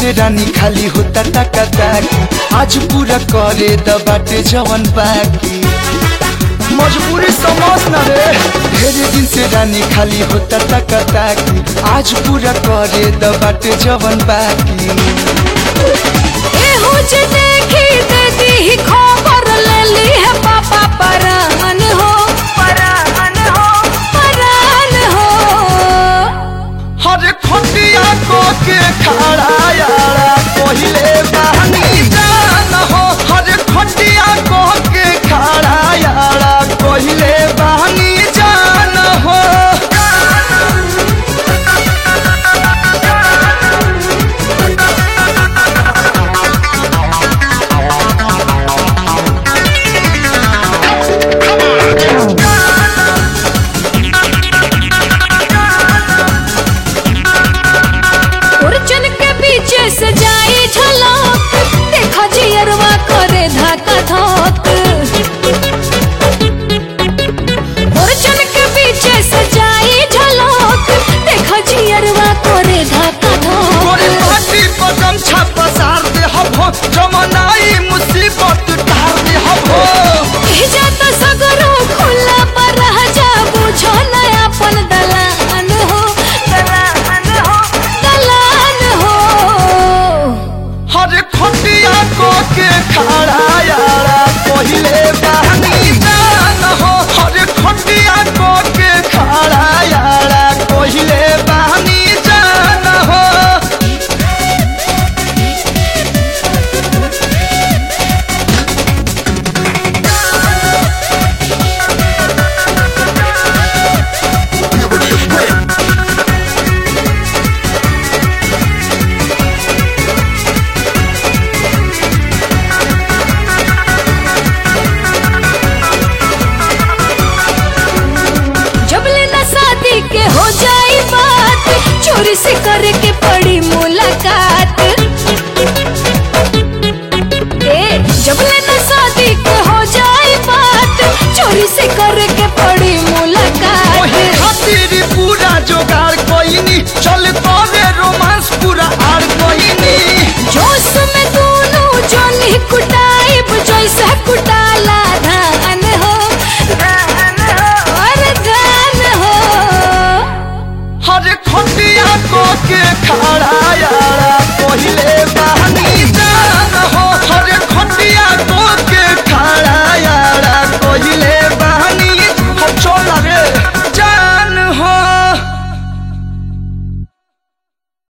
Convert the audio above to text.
से रानी खाली होता टका ताकी आज पूरा करे द बाटे जवन बाकी मजबूरी समझ न रे ढेरे दिन से रानी खाली होता टका ताकी आज पूरा करे द बाटे जवन बाकी एहो जे देखी दे दी खो